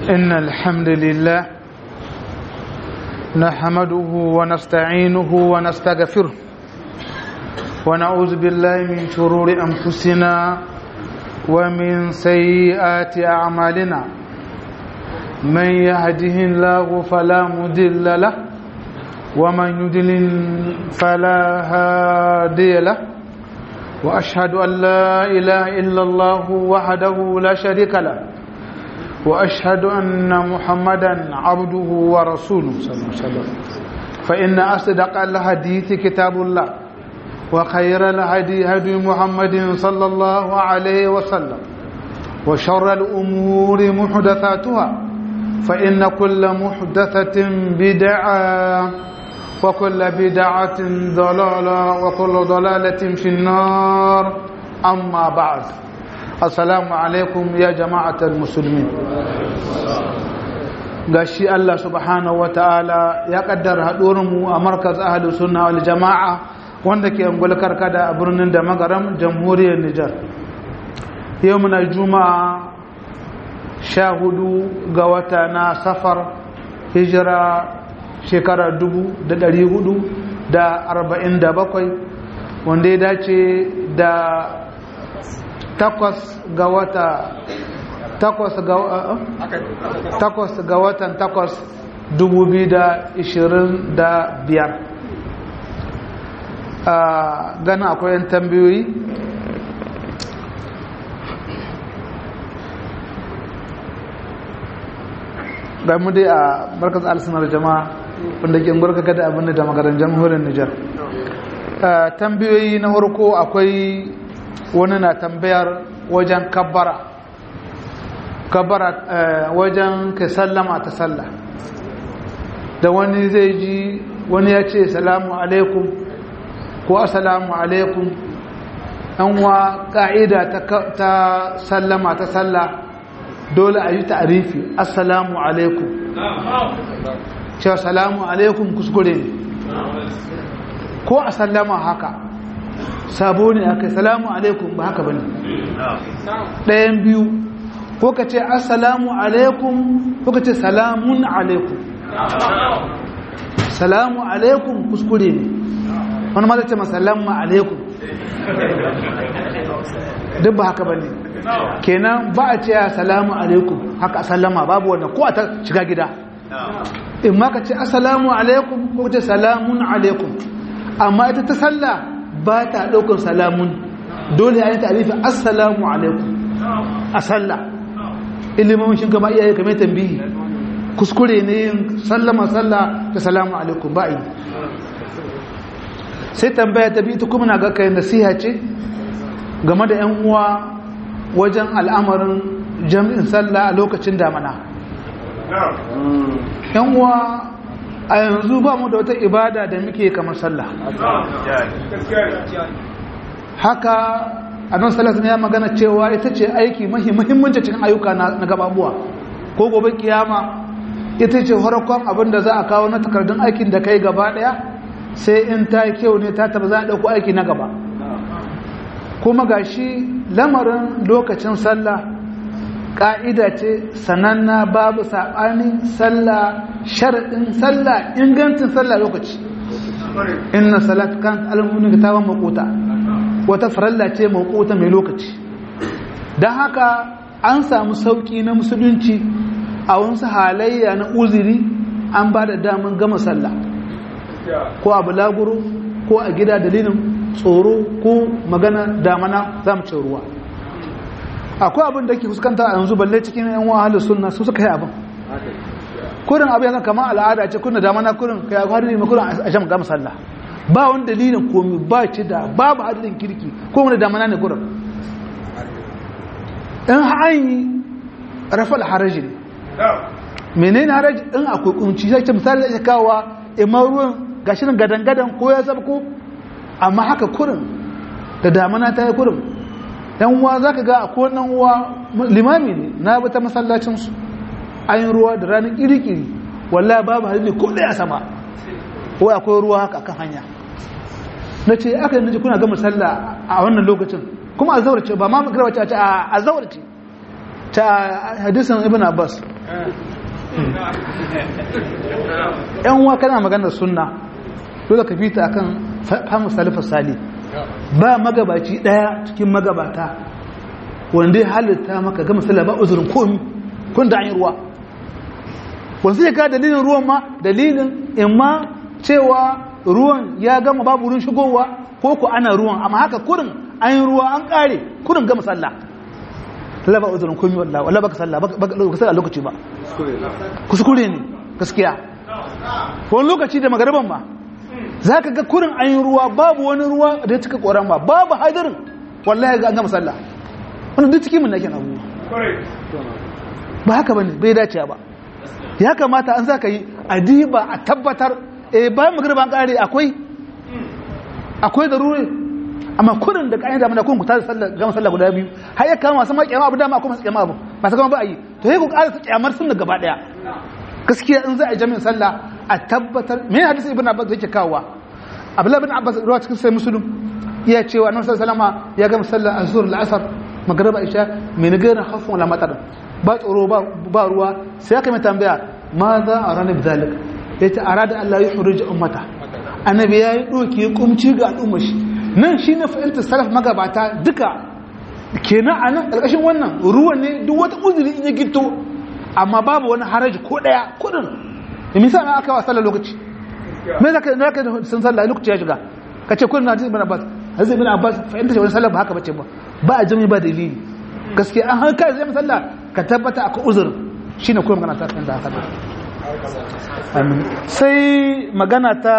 إن الحمد لله نحمده ونستعينه ونستغفره ونعوذ بالله من شرور أنفسنا ومن سيئات أعمالنا من يهده الله فلا مضل له ومن يضلل فلا هادي له وأشهد أن لا إله إلا الله وحده لا شريك له وأشهد أن محمدا عبده ورسوله صلى الله عليه وسلم فإن أصدق الحديث كتاب الله وخير الهدي هدي محمد صلى الله عليه وسلم وشر الأمور محدثاتها فإن كل محدثة بدعة وكل بدعة ضلالة وكل ضلالة في النار أما بعد السلام عليكم يا جماعة المسلمين gashi Allah subhanahu wa ta'ala ya kaddara haɗuwarmu a markaz ahalus sunna wal jama'a wanda ke angulkar kada a birnin da magaram jamhuriyar Nijar yau muna juma'a sha hudu ga wata na safar hijira shekara dubu da dari hudu da arba'in da bakwai wanda ya dace da takwas ga wata takwas ga takwas ga watan takwas dubu biyu da ishirin da biyar a ganin akwai yan tambayoyi ga mu dai a barkar alsunar jama'a wanda ke gurka da abin da magaran jamhuriyar Nijar. tambayoyi na farko akwai wani na tambayar wajen kabbara kabbara wajen ka sallama ta sallah da wani zai ji wani ya ce salamu alaikum ko assalamu alaikum an wa ka'ida ta sallama ta sallah dole a yi ta'arifi assalamu alaikum cewa salamu alaikum kuskure ne ko a sallama haka sabo ne aka salamu alaikum ba haka bane ɗayan biyu ko ka ce assalamu alaikum ko ka ce salamun alaikum salamu alaikum kuskure ne wani ma zai ce masalamu alaikum duk ba haka bane kenan ba a ce salamu alaikum haka sallama babu wannan ko a ta shiga gida in ma ka ce assalamu alaikum ko ce salamun alaikum amma ita ta salla ba ta ɗaukar salamun dole a yi tarifi assalamu alaikum a salla ilimin shi gaba iyaye kamar tambihi kuskure ne yin sallama salla da salamu alaikum ba yi sai tambaya ta biyu ta kuma na ga kai nasiha ce game da 'yan uwa wajen al'amarin jami'in sallah a lokacin damana yan uwa a yanzu ba mu da wata ibada da muke kamar sallah haka a nan sallah ya magana cewa ita ce aiki muhimmanci cikin ayyuka na gababuwa ko gobe kiyama ita ce farkon abin da za a kawo na takardun aikin da kai gaba daya sai in ta kyau ne ta taba za a ɗauko aiki na gaba kuma ga shi lamarin lokacin sallah ƙa'ida ce sananna babu saɓanin sallah sharaɗin sallah ingancin sallah lokaci inna salat kan alamunin ga tawon makota wata faralla ce makota mai lokaci don haka an samu sauƙi na musulunci a wasu halayya na uziri an ba da damun gama sallah ko a bulaguro ko a gida dalilin tsoro ko magana damana za mu ce ruwa akwai abin da ke fuskanta a yanzu balle cikin yan wahalar sunna su suka yi abin kurin abin yanzu kama al'ada ce kuna damana kurin kai akwai hadin mai kurin a shan gama sallah ba wani dalilin komi ba ci da babu hadin kirki ko wani damana ne kurin in an yi rafal haraji ne menene haraji in akwai kunci zai ce misali zai kawo imar ruwan gashirin gadan-gadan ko ya zaba ko amma haka kurin da damana ta yi kurin yan uwa za ka ga a kowannan uwa limami ne na bata masallacinsu an yi ruwa da ranar iri-iri wallah babu halin ko ɗaya sama ko akwai ruwa haka kan hanya na ce aka yi kuna gama sallah a wannan lokacin kuma a zaurace ba ma magana wace a zaurace ta hadisan ibn abbas yan uwa kana maganar sunna dole ka fita akan fahimu salafar sali ba magabaci daya cikin magabata wanda ya halitta maka gama sallah ba uzurin komi kun da an yi ruwa wasu ya ka dalilin ruwan ma dalilin imma cewa ruwan ya gama babu wurin shigowa ko ku ana ruwan amma haka kurin an yi ruwa an kare kurin gama sallah la ba uzurin komi wallahi wallahi baka sallah baka sallah lokaci ba kuskure ne gaskiya wani lokaci da magariban ba za ka ga kurin an yi ruwa babu wani ruwa da ya cika koran ba babu hadarin wallahi ga an gama sallah wani duk cikin mun nake abubuwa ba haka bane bai dace ba ya kamata an za ka yi adiba a tabbatar eh bayan magariba an kare akwai akwai da rure amma kurin da kayan damuna kun ku ta gama sallah guda biyu har ya kama masu makiyama abu dama akwai masu kiyama abu masu kama ba a yi to sai ku ƙara su kiyamar sun da gaba daya gaskiya in za a jami'in sallah a tabbatar me hadisi ibn abbas yake kawowa abdullahi ibn abbas ruwa cikin sai muslim iya cewa annabi sallallahu alaihi ya gama sallar azhur al-asr magriba isha min gairin khafun wala matar ba tsoro ba ba ruwa sai aka mai tambaya ma za a ranar bidalik yace arada Allah ya huruje ummata annabi yayi doki kumci ga al'ummar shi nan shine fa'ilta salaf magabata duka kenan anan karkashin wannan ruwan ne duk wata uzuri in ya gito amma babu wani haraji ko daya kudin misa na aka wa sallar lokaci me zaka zaka sun sallah lokaci ya shiga kace kullun hadisi ibn abbas hadisi ibn abbas fa inda wani sallah ba haka bace ba ba a jami ba dalili gaskiya an har kai zai sallah ka tabbata akwai uzur shine kuma magana ta da haka amin sai magana ta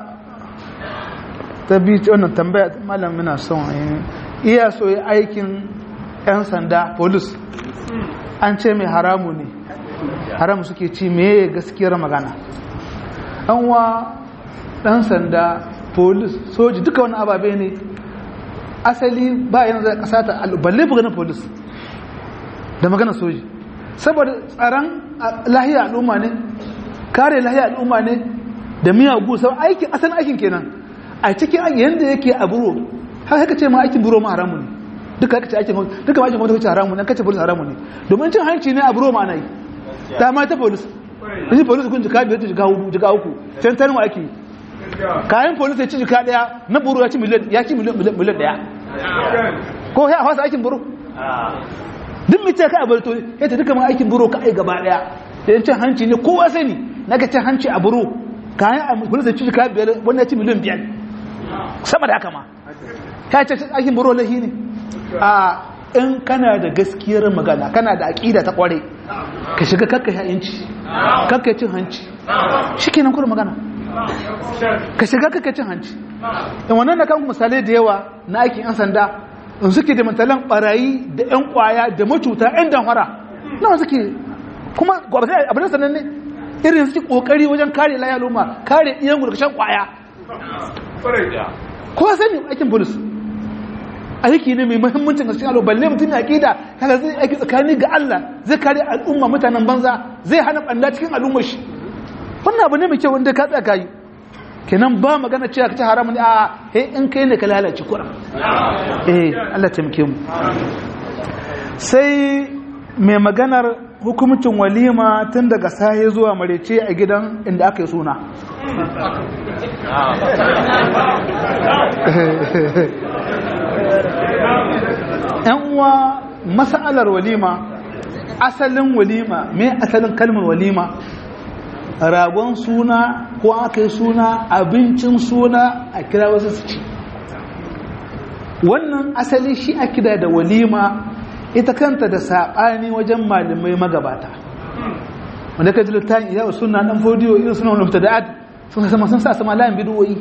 ta bi wannan tambaya malam muna son iya so aikin yan sanda police an ce mai haramu ne haram suke ci meye gaskiyar magana an wa ɗan sanda polis soji duka wani ababe ne asali ba yanzu da ƙasa ta balle buganin polis da magana soji saboda tsaron lahiya al'umma ne kare lahiya al'umma ne da miyagu sau aikin asalin aikin kenan a cikin yadda yake a buro har haka ce ma aikin buro ma haramu ne duka haka ce aikin duka ma aikin gwamnati haramu ne kace polis haramu ne domin cin hanci ne a buro ma na yi ta ma ta polis yanzu polis kun jika biyar ta jika hudu jika uku can tanin ake kayan polis ya ci jika daya na buru ya ci miliyan ya ci miliyan daya ko ya fasa aikin buru duk mace ka abarto ya ta duka ma aikin buru ka ai gaba daya da cin hanci ne kowa sani na ga cin hanci a buru kayan polis ya ci jika biyar wanda ya ci miliyan biyar sama da haka ma ya ce aikin buru lahi ne a in kana da gaskiyar magana kana da aƙida ta ƙware ka shiga kakka yanci kakka cin hanci shi kenan kuma magana ka shiga kakka cin hanci in wannan na kan misalai da yawa na aikin yan sanda in suke da matalan barayi da yan kwaya da macuta yan damfara nawa suke kuma gwamnati abin sanan ne irin suke kokari wajen kare lafiya al'umma kare iyan gurkashen kwaya kowa sani aikin polis aiki ne mai muhimmancin gaskiya alo balle mutum ya aqida kaga zai aiki tsakani ga Allah zai kare al'umma mutanen banza zai hana banda cikin al'ummar shi wannan abu ne mai kyau wanda ka tsaka yi kenan ba magana cewa ka ci haramu ne a he in kai ne ka lalace kura eh Allah taimake mu sai mai maganar hukumcin walima tun daga sahe zuwa marece a gidan inda aka yi suna ‘yan uwa mas'alar walima asalin walima me asalin kalmar walima ragon suna ko aka yi suna abincin suna a kira wasu su ci wannan asali shi a kira da walima ita kanta da saɓani wajen malamai magabata wanda ka ji littafin iya suna ɗan fodiyo irin suna wani mutada'ad sun sama sun sa sama layin bidiyoyi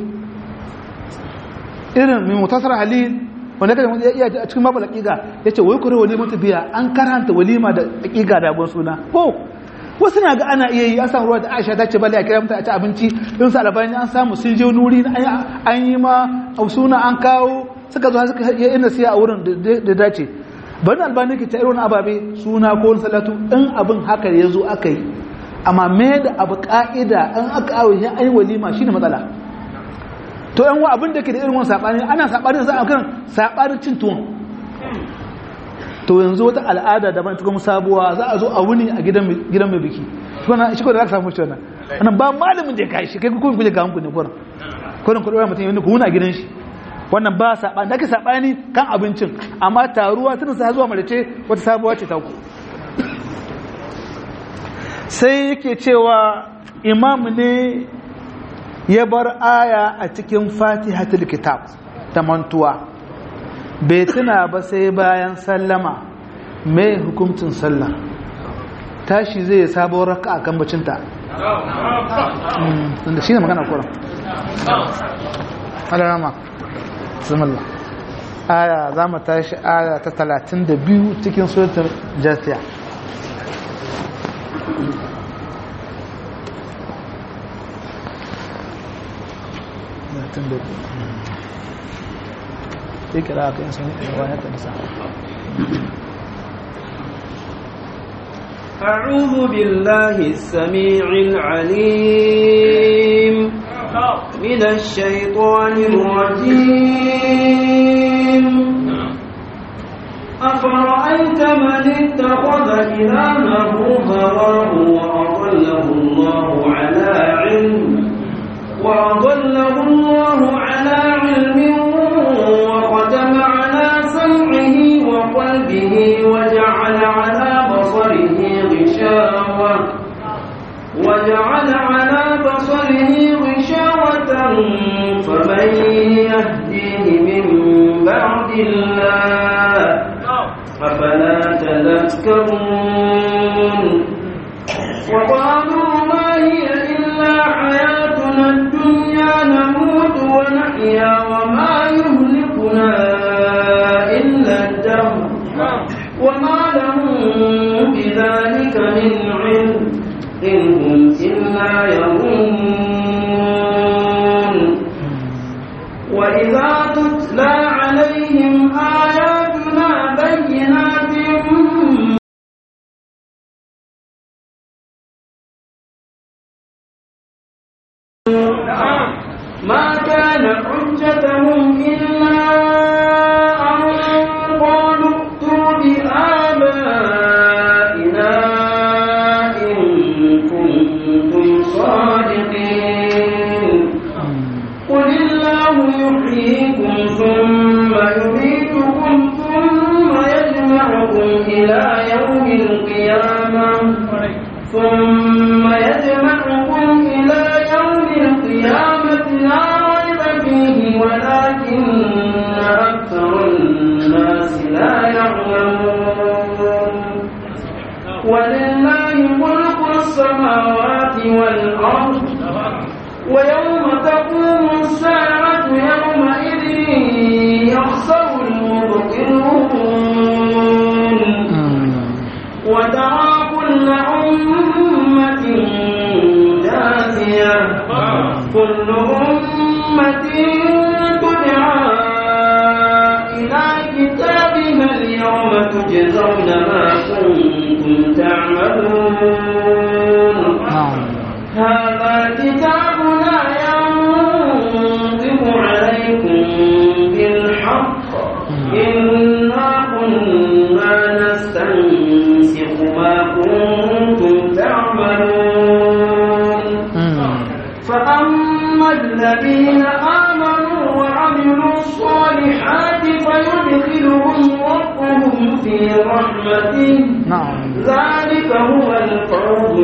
irin mai mutasar halil wanda kada ya iya a cikin babu laƙiƙa ya ce wai kure walima ta biya an karanta walima da laƙiƙa da abin suna ko wasu na ga ana iya yi an samu ruwa da aisha ta ce bale a kira mata a ci abinci don su albani an samu sun je nuri an yi ma suna an kawo suka zo suka yi ina siya a wurin da dace bari albani ke ta irin ababe suna ko wani salatu in abin haka ya zo aka yi amma me da abu ka'ida an aka awo ya ai walima shine matsala to yan wa abin da ke da irin wani sabani ana sabani za a kan sabanin cin tuwon to yanzu wata al'ada da ban kuma sabuwa za a zo a wuni a gidan gidan mai biki kuma shi ko da za ka samu shi wannan wannan ba malamin da ya kai shi kai kuma kuje ga hanku ne kurin kurin ku dora mutum yanzu ku wuna gidan shi wannan ba sabani da ke sabani kan abincin amma taruwa tun sa zuwa malace wata sabuwa ce ta ku sai yake cewa imam ne ya bar aya a cikin fatihatul kitab ta mantuwa bai tuna ba sai bayan sallama mai hukuncin sallah tashi zai yi sabon raka a kan bacinta da shi ne magana kuran alarama zumalla aya za mu tashi aya ta 32 cikin suratul jasiya اقرا كان رواية النساء أعوذ بالله السميع العليم من الشيطان الرجيم أفرأيت من اتخذ إلهه هواه وأضله الله على علم وأضله الله على علم وختم على سمعه وقلبه وجعل على بصره غشاوة وجعل على بصره غشاوة فمن يهديه من بعد الله أفلا تذكرون وقالوا ما هي إلا حياتنا الدنيا نموت ونحيا وما يهلكنا إلا الدهر وما لهم بذلك من علم إن هم إلا يظنون وإذا تتلى عليهم آياتنا بينات ما كان حجتهم إلا أن قالوا ائتوا بآبائنا إن كنتم صادقين قل الله يحييكم ثم يميتكم ثم يجمعكم إلى يوم القيامة ثم يجمعكم إلى يوم القيامة لا ريب فيه ولكن أكثر الناس لا يعلمون ولله ملك السماوات والأرض ويوم تقوم الساعة يومئذ يخسر المبطلون وترى كل أمة جاثية كل أمة تدعى إلى كتابها اليوم تجزون ما كنتم تعملون هذا كتابنا ينطق عليكم بالحق إنا كنا نستنسخ ما كنتم تعملون فأما الذين آمنوا وعملوا الصالحات فيدخلهم ربهم في رحمته نعم ذلك هو الفوز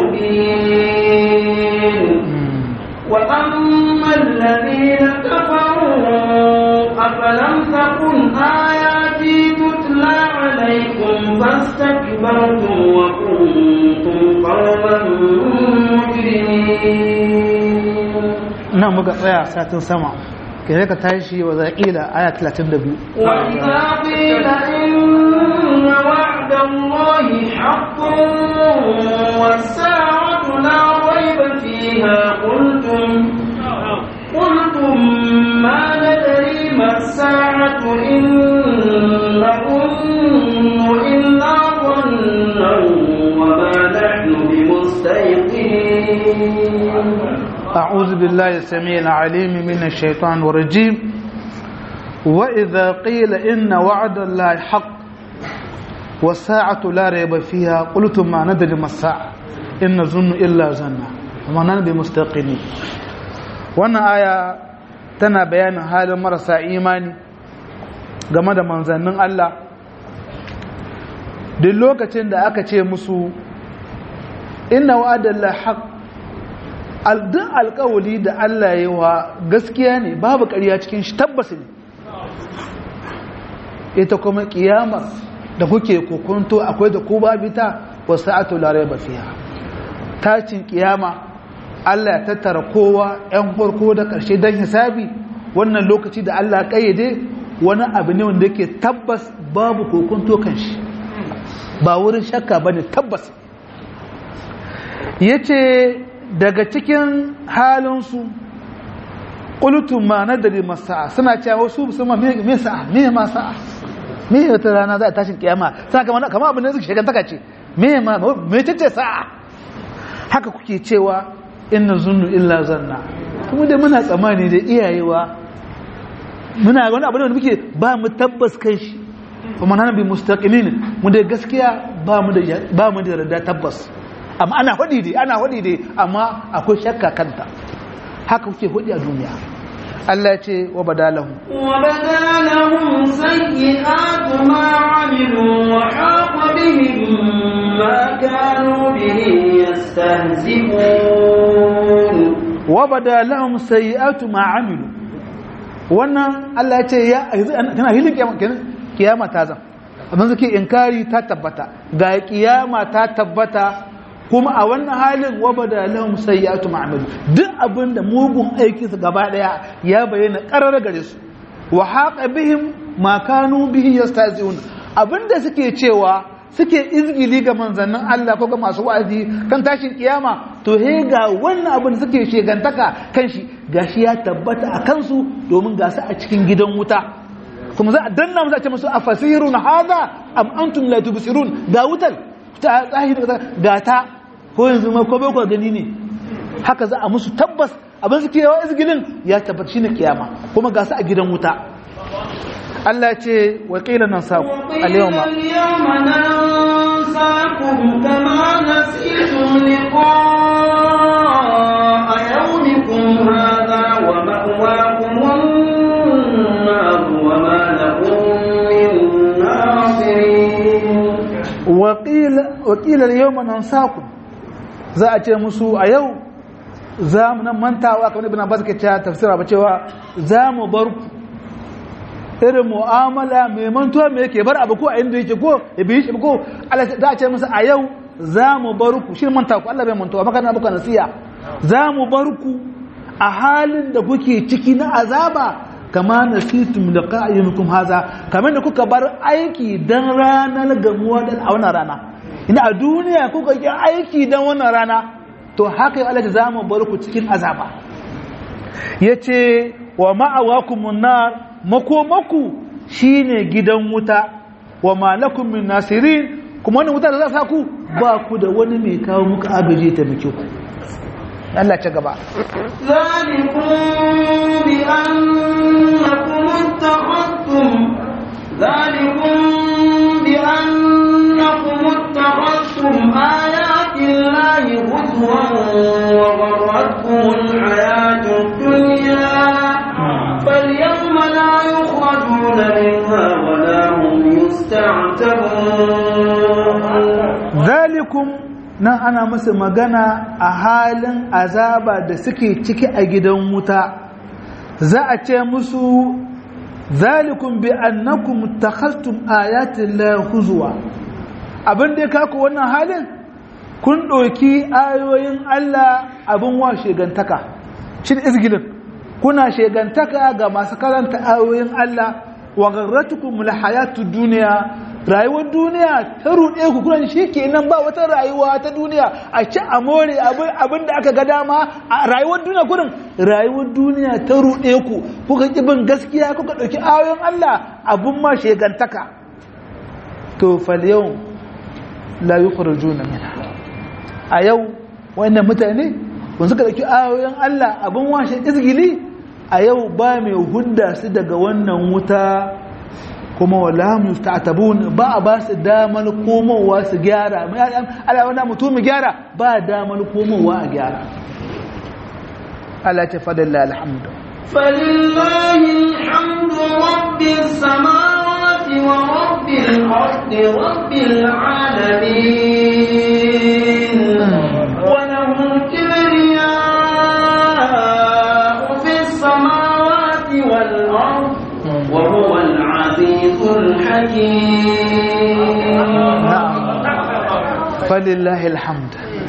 المبين وأما الذين كفروا أفلم تكن آياتي تتلى عليكم فاستكبرتم وكنتم قوما مجرمين nan muka tsaya satin sama ke ka tashi wa zaƙila aya 32 وإذا قيل إن وعد الله حق والساعة لا ريب فيها قلتم قلتم ما ندري ما الساعة إن نظن إلا ظنا وما نحن بمستيقنين أعوذ بالله السميع العليم من الشيطان الرجيم وإذا قيل إن وعد الله حق wasa'atu la rayba fiha qultum ma nadri ma sa'a in nazunnu illa zanna amma nan bi mustaqini wannan aya tana bayanin halin marasa imani game da manzannin Allah duk lokacin da aka ce musu inna wa'adalla haq duk alkawali da Allah ya yi wa gaskiya ne babu ƙarya cikin shi tabbas ne ita kuma kiyamar da kuke kokonto akwai da ku babita wa sa'atu la rayba fiha tacin kiyama Allah ya tattara kowa ‘yan farko da ƙarshe don hisabi wannan lokaci da Allah ƙayyade wani abu ne wanda yake tabbas babu kokonto kan shi ba wurin shakka ba ne tabbas ya ce daga cikin halinsu ƙulutun ma na dare masa'a suna cewa wasu su ma me sa'a me ma sa'a me wata rana za a tashin kiyama suna kama kama abin da suke shagantaka ce me ma me ce sa'a haka kuke cewa inna zunnu illa zanna kuma dai muna tsammani da iyayewa muna wani abu da muke ba mu tabbas kan shi kuma nan bi mustaqimin mu da gaskiya ba mu da ba mu da yarda tabbas amma ana hudi dai ana hudi dai amma akwai shakka kanta haka kuke hudi a duniya Allah ya ce wa badalahu wa badalahum sayyi'atu ma 'amilu wa haqa bihim ma kanu bihi yastahzi'un wa badalahum sayyi'atu ma 'amilu wannan Allah ya ce ya kana hilin kiyama kiyama ta zan abin suke inkari ta tabbata ga kiyama ta tabbata kuma a wannan halin wabada lahum sayyi'atu ma'amalu duk abinda mugun aikin su gaba daya ya bayyana qarar gare su wa haqa bihim ma kanu bihi yastaziyun abinda suke cewa suke izgili ga manzannin Allah ko ga masu wa'azi kan tashin kiyama to he ga wannan abin da suke shegantaka kan shi gashi ya tabbata a kansu domin ga su a cikin gidan wuta kuma za a danna mu za a ce musu afasirun hadha am antum la tubsirun ga wutar ta tsahiri ga ta ko yanzu ma ko bai ku gani ne haka za a musu tabbas abin suke yawa izgilin ya tabbata shine kiyama kuma ga su a gidan wuta Allah ya ce wa qila nan sa al-yawma al-yawma nansakum kama nasitum liqa'a yawmikum hadha wa ma'wakum an-nar wa ma lakum min nasirin wakilar yau manan saku za a ce musu a yau za mu nan mantawa kamar ibn abbas ke cewa tafsira ba cewa za mu bar ku irin mu'amala mai mantuwa mai yake bar abu ko a inda yake ko ya bi shi ko Allah za a ce musu a yau za mu bar ku shi manta ku Allah bai mantuwa maka na buka nasiya za mu bar ku a halin da kuke ciki na azaba kama nasitum liqa'ikum haza kamar da kuka bar aiki dan ranar gamuwa dan a wannan rana ina a duniya kuka yi aiki dan wannan rana to haka ya Allah za mu bar ku cikin azaba yace wa ma'awakumun nar makomaku shine gidan wuta wa malakum min nasirin kuma wannan wuta da za sa ku ba ku da wani mai kawo muku agaje ta miki ku Allah ci gaba ذلكم بأنكم اتخذتم ذلكم بأنكم اتخذتم آيات الله هزوا وغرتكم الحياة الدنيا فاليوم لا يخرجون منها ولا هم يستعتبون zalikum nan ana musu magana a halin azaba da suke ciki a gidan wuta za a ce musu zalikum bi annakum takhastum ayatin la huzwa abin da ya kaku wannan halin kun ɗauki ayoyin Allah abin wa shegantaka shi izgilin kuna shegantaka ga masu karanta ayoyin Allah wa garratukum alhayatud dunya rayuwar duniya ta ruɗe ku kuna shi kenan ba wata rayuwa ta duniya a ci a more abin da aka ga dama a rayuwar duniya kurin rayuwar duniya ta ruɗe ku kuka ƙi bin gaskiya kuka ɗauki ayoyin Allah abin ma shegantaka to fal yau la yukhrajuna minha a yau wannan mutane wanda suka ɗauki ayoyin Allah abin washe izgili a yau ba mai hudda su daga wannan wuta kuma wala musta'tabun ba a ba su damar komowa su gyara ala wanda mutum gyara ba damar komowa a gyara Allah ta fadalla alhamdu فلله الحمد رب السماوات ورب الأرض رب العالمين وله الكبرياء في السماوات والأرض وهو العزيز الحكيم فلله الحمد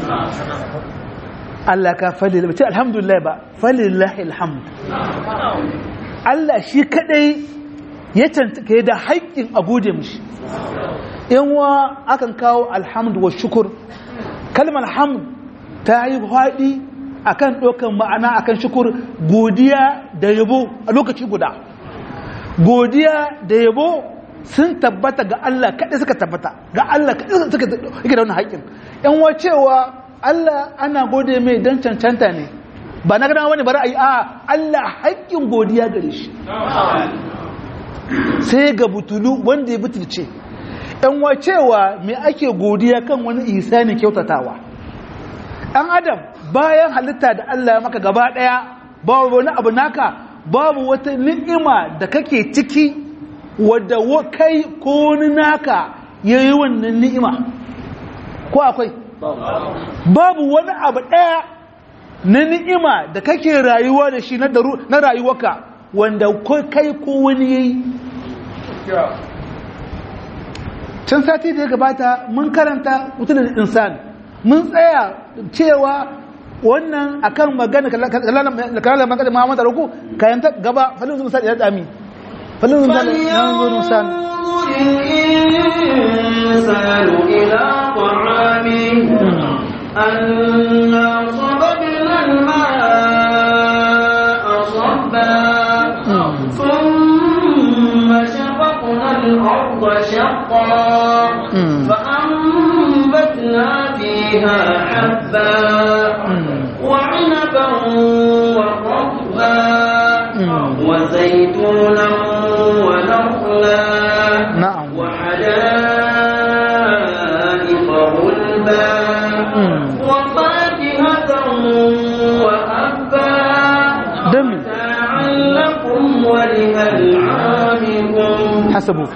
Allah ka falil bace alhamdulillah ba falillahi alhamd Allah shi kadai ya tantake da haƙƙin a gode mishi in wa akan kawo alhamdu wa shukur kalmar hamd ta yi haɗi akan ɗaukan ma'ana akan shukur godiya da yabo a lokaci guda godiya da yabo sun tabbata ga Allah kaɗai suka tabbata ga Allah kaɗai suka yake da wani haƙƙin in wa cewa Allah ana gode mai don cancanta ne ba na gana wani bari a yi a Allah haƙƙin godiya gare shi sai ga butulu wanda ya butulce ‘yan wacewa mai ake godiya kan wani isa ne kyautatawa ɗan adam bayan halitta da Allah ya maka gaba ɗaya babu wani abu naka babu wata ni'ima da kake ciki wadda kai ko wani naka ya yi wannan ni'ima ko akwai babu wani abu ɗaya na ni'ima da kake rayuwa da shi na rayuwaka wanda kai ko wani yayi can sati da ya gabata mun karanta mutunan insan mun tsaya cewa wannan akan magana kalalar magana Muhammad Ruku kayan ta gaba falin zuwa ya dami falin zuwa ya الإنسان إلى طعامه أنا صببنا الماء صبا ثم شققنا الأرض شقا فأنبتنا فيها حبا وعنبا وقضبا وزيتونا ونخلا نعم وحدائق غلبا وفاكهة وأبا دم متاعا لكم ولأنعامكم hasabu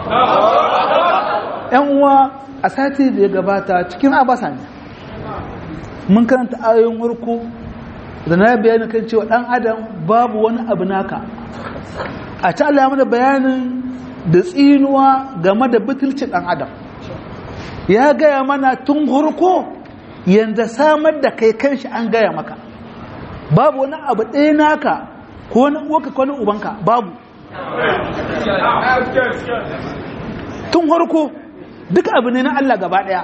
yan uwa a sati da ya gabata cikin abasa ne mun karanta ayoyin warko da na bayani kan cewa dan adam babu wani abu naka a ta Allah ya mana bayanin da tsinuwa game da butulcin dan adam ya gaya mana tun harko yanda samar da kai kanshi an gaya maka babu wani abu ɗaya naka ko wani uwaka ko wani ubanka babu tun harko duk abu ne na Allah gaba daya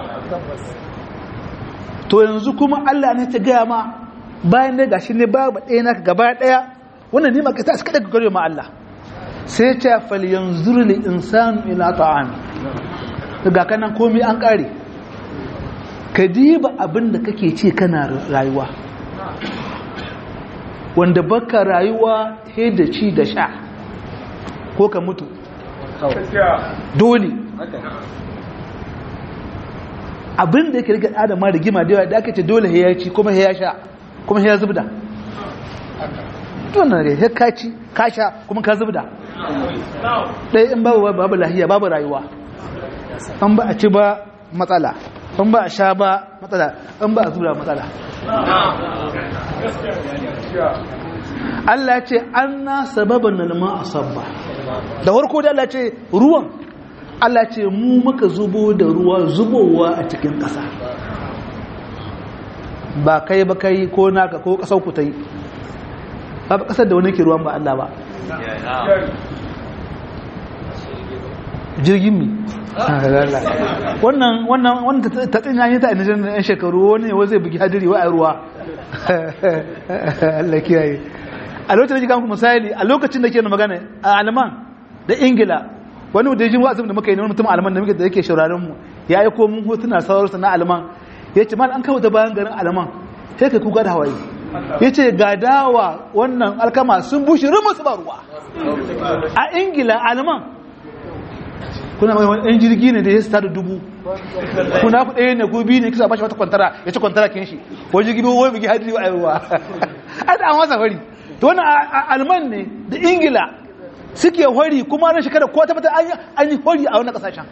to yanzu kuma Allah ne ta gaya ma bayan da gashi ne babu ɗaya naka gaba daya wannan ne maka ta suka daga gare ma Allah sai ta fal yanzur li insanu ila ta'ami daga kanan komai an kare ka diba abin da kake ci kana rayuwa wanda baka rayuwa he da ci da sha ko ka mutu dole abin da yake rike adama da gima da yawa da aka ce dole ya ci kuma ya sha kuma ya zubda tunan ne ya kaci ka sha kuma ka zubda ɗaya in babu babu lahiya babu rayuwa an ba a ci ba matsala an ba a sha ba matsala an ba a zubda matsala Allah ce an na sababan nalma a sabba da farko da Allah ce ruwan Allah ce mu muka zubo da ruwa zubowa a cikin ƙasa ba kai ba kai ko naka ko ƙasar ku ta yi ba ba ƙasar da wani ke ruwan ba Allah ba jirgin mi wannan wannan wannan ta tsinya yi ta a nijar yan shekaru wani yawon zai bugi hadiri wa a ruwa Allah kiyaye a lokacin da jikan misali a lokacin da ke magana a alman da ingila wani da jin wa'azin da muka yi wani mutum alman da muke da yake shauraron mu ya yi ko mun hotuna sauransa na alman ya ce mal an kawo da bayan garin alman sai kai kuka da hawaye ya ce ga dawa wannan alkama sun bushe rumus ba ruwa a ingila alman kuna mai wani ɗan jirgi ne da ya sita da dubu kuna ku ɗaya ne gobi ne kisa ba shi wata kwantara ya ci kwantara kin shi wani jirgi bai wani bugi hadiri a ruwa an da an wasa hori to wani alman ne da ingila suke hori kuma na shekara ko ta fata an yi hori a wani kasashen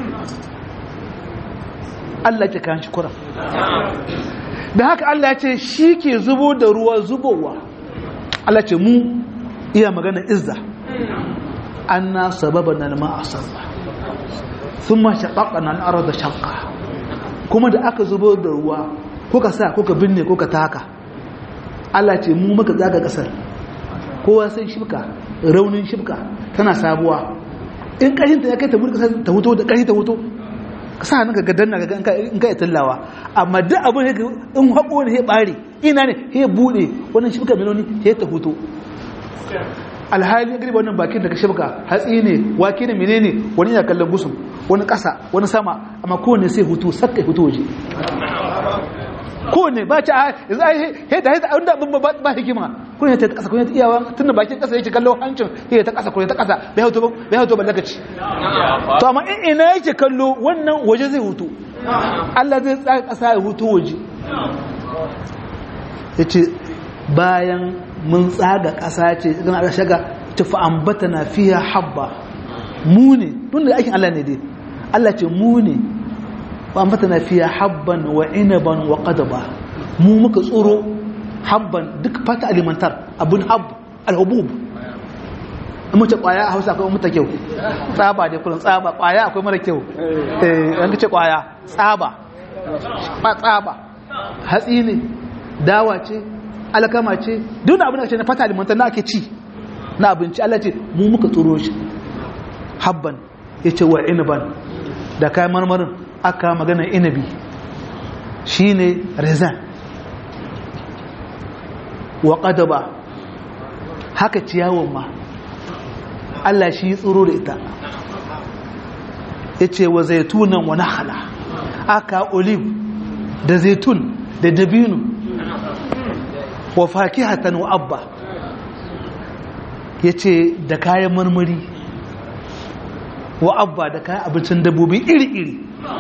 Allah ke kan shi kura da haka Allah ya ce shi ke zubo da ruwa zubowa Allah ce mu iya magana izza anna sababana al-ma'a sabba thumma shaqaqna al-arda shaqqa kuma da aka zubo da ruwa kuka sa kuka binne kuka taka Allah ce mu muka zaga kasar kowa sai shibka raunin shibka tana sabuwa in ƙarhinta ya kai ta mulka ta huto da ƙarhi ta huto ka sa hannunka ga danna ga in ka yi tallawa amma duk abin da in haƙo ne ya ɓare ina ne ya buɗe wannan shibka miloni ya ta huto alhali ya girba wannan bakin daga shibka hatsi ne wake ne menene wani yana kallon gusum wani ƙasa wani sama amma kowane sai hutu sakka hutu waje kowane ba ta yanzu ai he da hita inda abin ba hikima kun ta kasa kun ta iyawa tunda bakin kasa yake kallo hancin he ta kasa kun ta kasa bai hauto bai hauto ballakaci to amma in ina yake kallo wannan waje zai hutu Allah zai tsaya kasa ya hutu waje yace bayan mun tsaga kasa ce kana da shaga tufa ambatana fiha habba mu ne tunda aikin Allah ne dai Allah ce mu ne na fiya habban wa inaban wa qadaba mu muka tsoro habban duk fata alimantar abun hab alhubub mu ce kwaya a Hausa akwai muta kyau tsaba dai kullun tsaba kwaya akwai mara kyau eh an ce kwaya tsaba ba tsaba hatsi ne dawa ce alkama ce duk abin da ce na fata alimantar na ake ci na abinci Allah ce mu muka tsoro shi habban yace wa inaban da kayan marmarin aka magana inabi shine rezan wa qadaba haka ciyawon ma Allah shi yi tsoro da ita yace wa zaitunan wa nakhla aka olive da zaitun da dabino wa fakihatan wa abba yace da kayan marmari wa abba da kayan abincin dabbobi iri-iri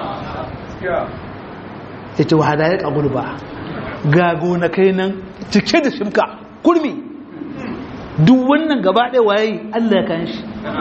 ya ce wahada ya ƙagulu ba ga gonakai nan cike da shimka kurmi duk wannan gaba ɗaya waye Allah ya kan shi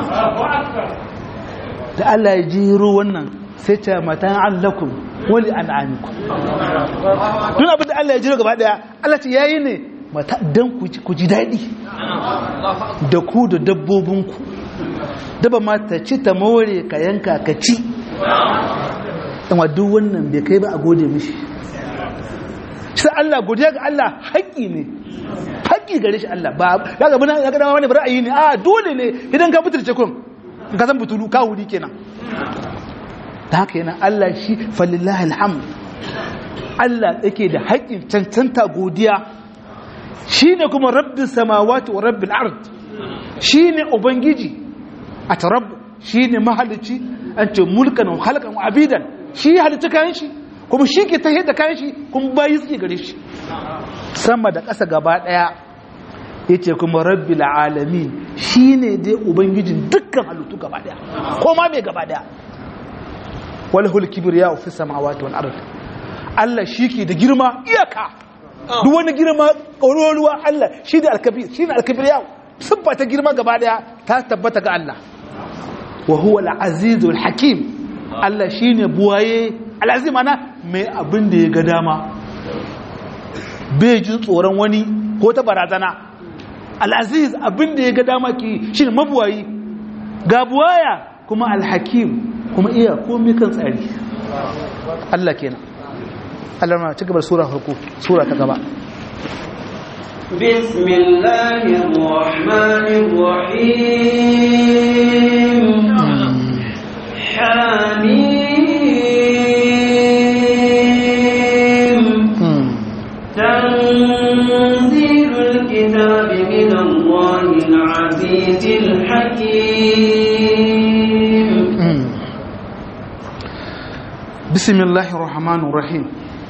da Allah ya jiro wannan sai ce matan allakun wali al'amiku tun abin da Allah ya jiro gaba ɗaya Allah ce yayi ne don ku ji daɗi da ku da dabbobinku daba ma ta ci ta more ka yanka ka ci amma duk wannan bai kai ba a gode mishi shi Allah godiya ga Allah haƙƙi ne haƙƙi gare shi Allah ba ya ga bana ya ga dama wani ra'ayi ne a dole ne idan ka fitirce kun in ka san butulu ka wuri kenan da haka yana Allah shi falillahi alhamd Allah yake da haƙƙin cancanta godiya shine kuma rabbis samawati wa rabbil ard shine ubangiji a tarab shine mahalicci an ce mulkan wa halkan wa abidan shi halitta kayan shi kuma shi ke tahiyar da kayan shi kuma bayi suke gare shi sama da ƙasa gaba ɗaya ya ce kuma rabbi alami shi ne dai ubangijin dukkan halittu gaba ɗaya ko ma mai gaba ɗaya wal hulkibir ya ofi samawati wal ard Allah shi ke da girma iyaka duk wani girma ƙauruwa Allah shi da alkabir shi ne alkabir ya siffa ta girma gaba ɗaya ta tabbata ga Allah wa huwa al-azizul hakim Allah shi ne buwaye al'azim ana mai abin da ya ga dama bai jin tsoron wani ko ta barazana al'aziz abin da ya ga dama ki shi ne mabuwayi ga buwaya kuma alhakim kuma iya komi kan tsari Allah kenan Allah na ci gabar sura farko sura ta gaba بسم الله الرحمن الرحيم حميم تنزيل الكتاب من الله العزيز الحكيم بسم الله الرحمن الرحيم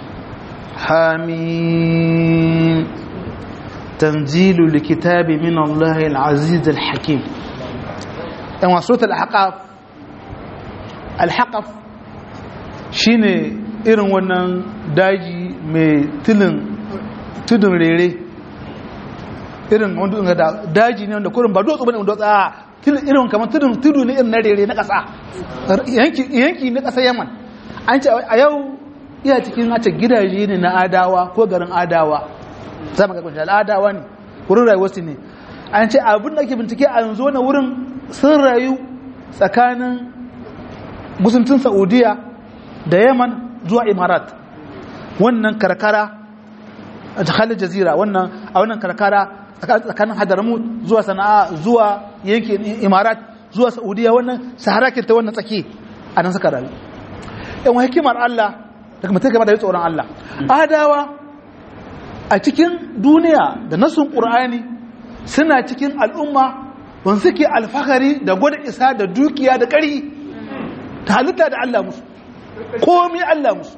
حميم تنزيل الكتاب من الله العزيز الحكيم أما سورة الأحقاف alhaƙaf shine irin wannan daji mai tudun rere irin wanda da daji ne wanda kurin ba dutse bane wanda a irin kamar tudun tudu ne irin na rere na ƙasa yanki na ƙasa yaman an ce a yau iya cikin a ce gidaje ne na adawa ko garin adawa za mu ga kunshi adawa ne wurin rayuwarsu ne an ce abin da ake bincike a yanzu na wurin sun rayu tsakanin gusuntun saudiya da yaman zuwa imarat wannan karkara a jihalin jazira wannan a wannan karkara tsakanin hadaramu zuwa sana'a zuwa yankin imarat zuwa saudiya wannan sahara ke ta wannan tsaki a nan suka rayu yan hikimar allah daga mutum gaba da tsoron allah adawa a cikin duniya da nasun ƙur'ani suna cikin al'umma wanda suke alfahari da gwada isa da dukiya da ƙari ta halitta da Allah musu komi Allah musu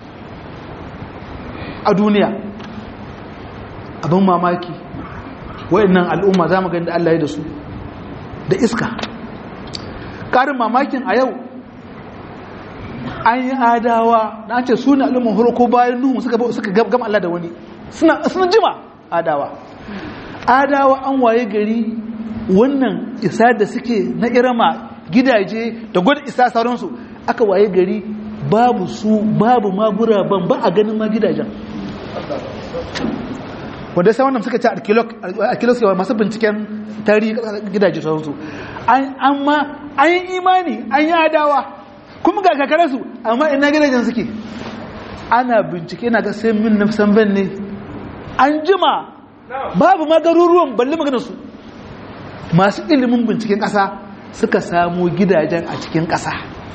a duniya abin mamaki wa'annan al'umma za mu gani da Allah ya da su da iska ƙarin mamakin a yau an yi adawa na ce suna al'umman harko bayan nuhu suka gama Allah da wani suna jima adawa adawa an waye gari wannan isa da suke na irama gidaje da gwada isa sauransu aka waye gari babu su babu magura ban ba a ganin ma gidajen wanda sai wannan suka ce arkeolog yawa masu binciken tarihi gidaje sauransu amma an yi imani an yi adawa kuma ga kakararsu amma ina gidajen suke ana bincike na ga sai min nafsan ban ne an jima babu ma garuruwan balle maganarsu masu ilimin binciken ƙasa suka samu gidajen a cikin ƙasa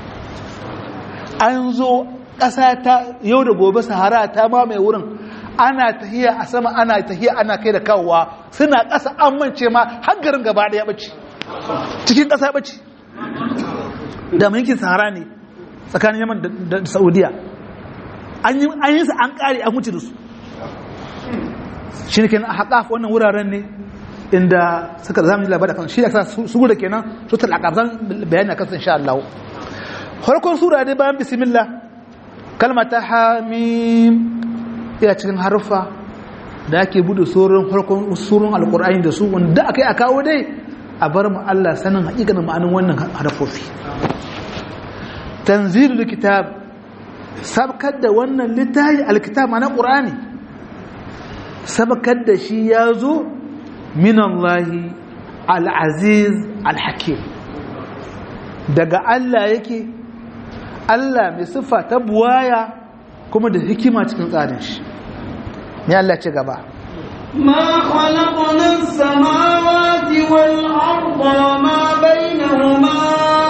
an zo ƙasa ta yau da gobe sahara ta mamaye wurin ana tahiya a sama ana tahiya ana kai da kawowa suna ƙasa an mance ma hangarin gaba ɗaya ɓace cikin ƙasa ɓace da yankin sahara ne tsakanin yaman da saudiya an yi su an ƙare an wuce da su shi ne kenan a haƙaf wannan wuraren ne inda suka zama labarai kan shi da sa su da kenan su talaka zan bayani akan insha Allah farkon sura dai bayan bismillah kalma ta hamim ina cikin harfa da ake bude surun farkon surun alqur'ani da su wanda akai a kawo dai a bar mu Allah sanin hakikanin ma'anin wannan harfofi tanzilul kitab sabkar da wannan littafi alkitab ma'ana qur'ani sabkar da shi ya zo minallahi al'aziz al-hakim daga Allah yake Allah mai siffa ta buwaya kuma da hikima cikin tsarin shi ne Allah ce gaba ما خلقنا السماوات والأرض وما بينهما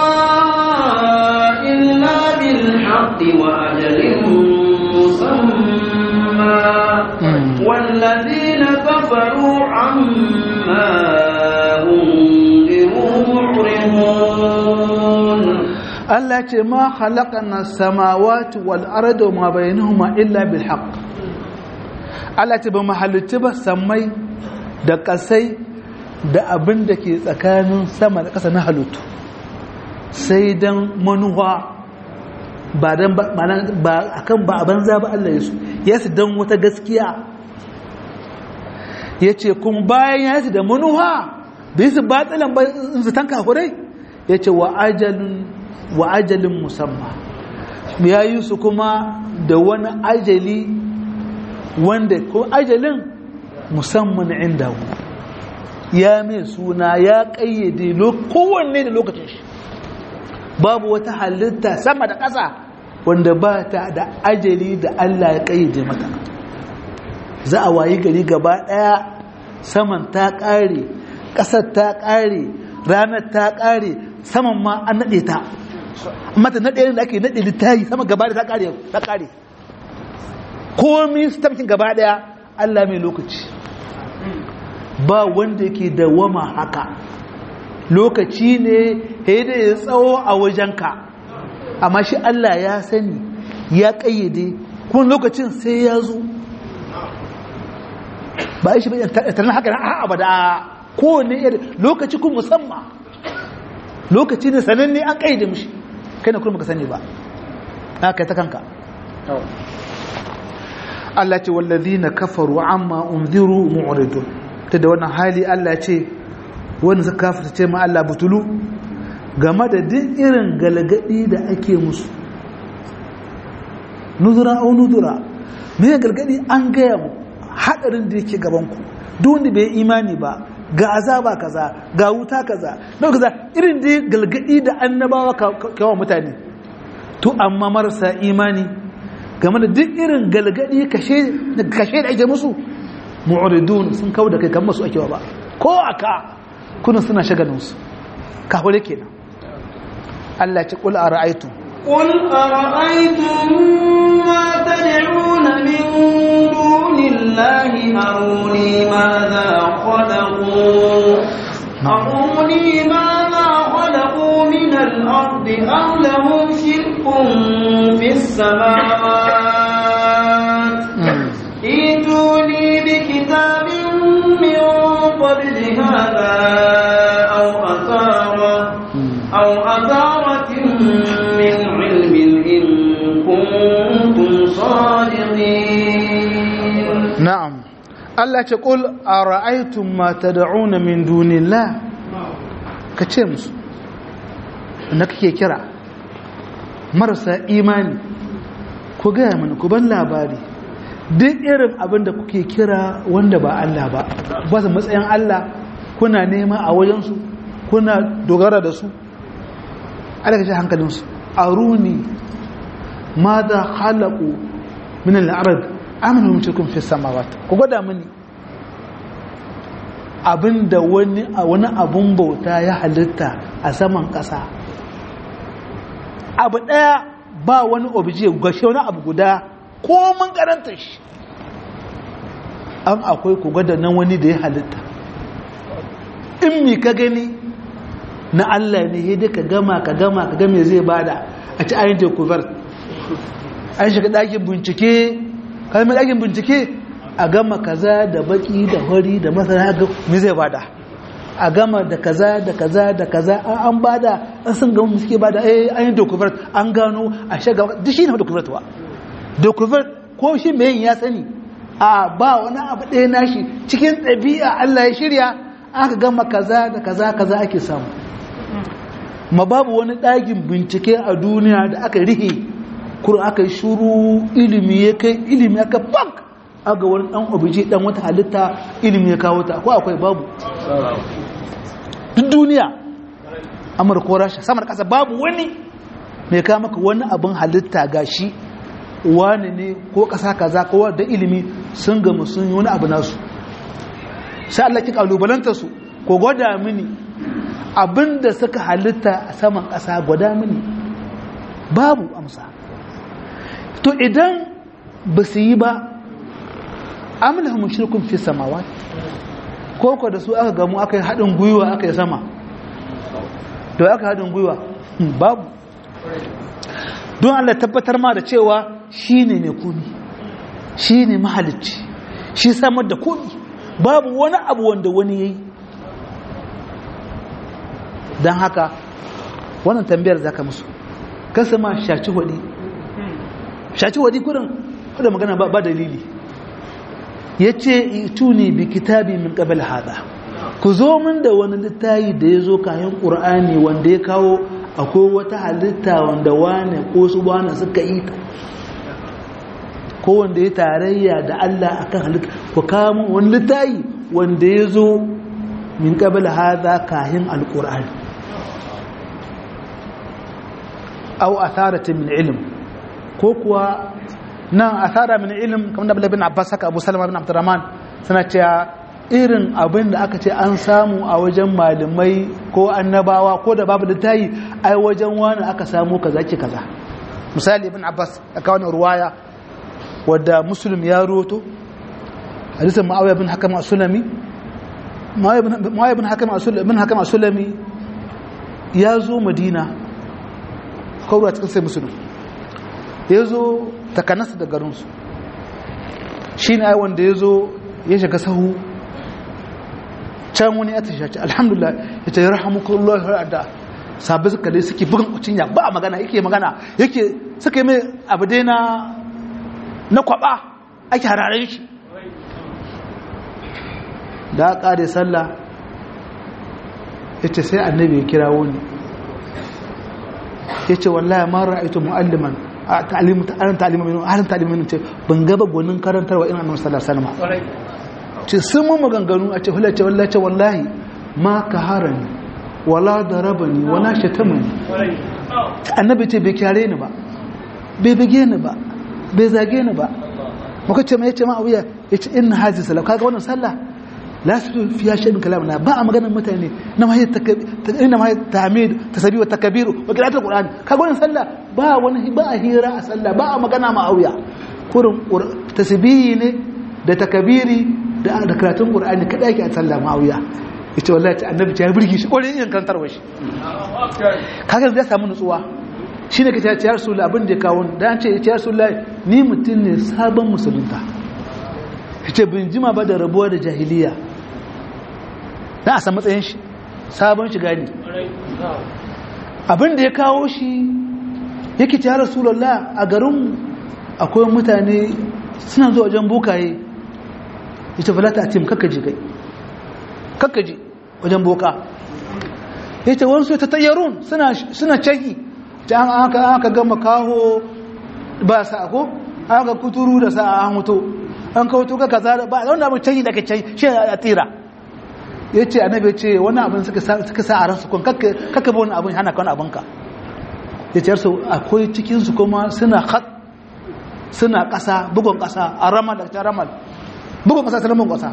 إلا بالحق وأجل مسمى والذين كفروا عما أنذروا معرضون Allah ce ma halakana samawati wal arda ma bainahuma illa bil haqq Allah ce ba mahalicci ba sammai da kasai da abin da ke tsakanin sama da ƙasa na halittu sai dan manuwa ba dan ba akan ba a banza ba Allah ya su ya su dan wata gaskiya ya ce kun bayan ya su da manuwa da yi su batsilan ba su tanka kurai ya ce wa ajalin musamman ya yi su kuma da wani ajali wanda ko ajalin musamman inda ya mai suna ya kayyade kowanne da lokacin shi babu wata halitta sama da ƙasa wanda ba ta da ajali da Allah ya kayyade mata za a wayi gari gaba ɗaya saman ta ƙare ƙasar ta ƙare ranar ta ƙare saman ma an naɗe ta mata naɗe da ake naɗe littayi sama gaba da ta ƙare ta ƙare komi stamkin gaba ɗaya Allah mai lokaci ba wanda yake dawama haka lokaci ne da ya tsawo a wajenka amma shi Allah ya sani ya ƙayyade kuma lokacin sai ya zo ba shi bai tarnar haka na abada kowane iri lokaci kun musamman lokaci ne sananne an ƙayyade mishi kai na kuma ka sani ba na kai ta kanka Allah ce wallazina kafaru amma unziru mu'ridun ta da wannan hali Allah ce wanda suka kafirta ce ma Allah butulu game da duk irin galgadi da ake musu nuzura au nuzura me galgadi an gaya mu hadarin da yake gaban ku duk wanda bai imani ba ga azaba kaza ga wuta kaza don kaza irin da galgadi da annabawa kawo mutane to amma marasa imani game da duk irin galgadi kashe da ake musu mu'ridun sun kawo da kai kan masu akewa ba ko aka kunan suna shagalinsu kafure kenan Allah ce kul ara'aytu قل أرأيتم ما تدعون من دون الله أروني ماذا خلقوا أروني ماذا خلقوا من الأرض أم لهم شرك في السماوات ائتوني بكتاب من قبل هذا أو أثارة أو أثارة من علم إن كنتم صادقين نعم Allah ce ƙul a ra'aitun mata da'una min dunillah ka ce musu na kake kira marasa imani ku gaya mini ku ban labari duk irin abin da kuke kira wanda ba Allah ba ba su matsayin Allah kuna nema a wajensu kuna dogara da su alaƙa ce hankalinsu a runi ma da halaku min al'arad aminu mutukun fi samawata ku gwada mini abinda wani wani abun bauta ya halitta a saman ƙasa abu ɗaya ba wani obije gashe wani abu guda ko mun karanta shi an akwai ku gwada nan wani da ya halitta in mi ka gani na Allah ne ya ka gama ka gama ka game zai bada a ci ayin tekubar an shiga ɗakin bincike kalmar ɗakin bincike a gama kaza da baki da hori da masana ga me zai bada a gama da kaza da kaza da kaza an bada an sun gama suke bada eh ayin tekubar an gano a shiga duk shi ne tekubar tuwa tekubar ko shi mai ya sani a ba wani abu ɗaya nashi cikin ɗabi'a Allah ya shirya aka gama kaza da kaza kaza ake samu ma babu wani ɗagin bincike a duniya da aka rihe kur aka shuru ilimi ya kai ilimi aka bank aga wani ɗan obije ɗan wata halitta ilimi ya kawo ta ko akwai babu duk duniya amurka ko rasha samar ƙasa babu wani mai kawo maka wani abin halitta ga shi wani ne ko ƙasa kaza ko da ilimi sun gama sun yi wani abu nasu sai Allah ki kalubalanta su ko gwada mini abinda suka halitta a saman ƙasa gwada mini babu amsa to idan ba su yi ba amina mun shirkun fi samawa ko ko da su aka gamu aka yi haɗin gwiwa aka yi sama to aka haɗin gwiwa babu don Allah tabbatar ma da cewa shi ne mai kuni shi ne mahalicci shi samar da kuni babu wani abu wanda wani ya yi don haka wannan tambayar za ka musu kasa ma shaci hudi shaci hudi kudin kudin magana ba dalili ya ce ituni bi kitabi min qabl hada ku zo min da wani littayi da ya zo kayan ƙur'ani wanda ya kawo akwai wata halitta wanda wane ko su wane suka yi ta ko wanda ya tarayya da Allah akan halitta ku kawo wani littayi wanda ya zo min qabl hada kayan alƙur'ani aw atharatin min ilm ko kuwa nan athara min ilm kamar da bin Abbas haka Abu Salama bin Abdurrahman suna cewa irin abin da aka ce an samu a wajen malamai ko annabawa ko da babu littayi ai wajen wani aka samu kaza ki kaza misali ibn Abbas aka wani ruwaya wadda Muslim ya roto hadisin Muawiya bin Hakam as-Sulami Muawiya bin Hakam as-Sulami bin Hakam as-Sulami ya zo Madina kawai cikin sai musulun ya zo takanasa da garinsu shi ne wanda ya zo ya shiga sahu can wani ya tashaci alhamdulillah ya ce rahamukullah har adda sabi suka dai suke bugun cinya ba a magana yake magana yake suka yi mai abu dai na na kwaba ake hararen shi da aka ƙare sallah ya ce sai annabi ya kira wani ya ce wallahi ma ra'aitu mu'alliman a ta'alimu ta'alin ta'alimu minu halin ta'alimu minu ce ban gaba gwanin karantarwa ina annabi sallallahu alaihi wasallam ce sun mu maganganu a ce hulace wallahi ce wallahi ma ka harani wala darabani wala shatamani annabi ce bai kyare ni ba bai bige ni ba bai zage ni ba muka ce mai ce ma abuya ya ce inna hazi salam kaga wannan sallah la su fiya shaɗin kalam na ba a maganar mutane na mahai ina mahai tamid tasabi wa takabiru wa qira'atul qur'an kaga wannan sallah ba wani ba a hira a sallah ba a magana ma auya kurin tasbihi ne da takabiri da da karatun qur'ani kada yake a sallah ma auya yace wallahi ta annabi ta burge shi kore yin kantarwa shi kaga zai samu nutsuwa shine kace ya rasulullah abin da ya kawo da an ce ya rasulullah ni mutum ne sabon musulunta yace bin jima ba da rabuwa da jahiliya na a san matsayin shi sabon shiga ne abin da ya kawo shi yake ta rasulallah a garin akwai mutane suna zuwa wajen bukaye ya ce falata a tim kakkaji kai kakkaji wajen boka ya ce wani ta tayyarun suna caki ta an aka gama kaho ba sa ko an aka kuturu da sa an mutu an kawo tuka kaza ba wanda abin canyi da ka canyi shi a tira ya ce annabi ya ce wani abin suka sa a ransu kun kakka wani abin hana kan abinka ya ce yarsu akwai cikinsu kuma suna hat suna ƙasa bugun ƙasa a ramal da ta ramal bugun ƙasa sanar ƙasa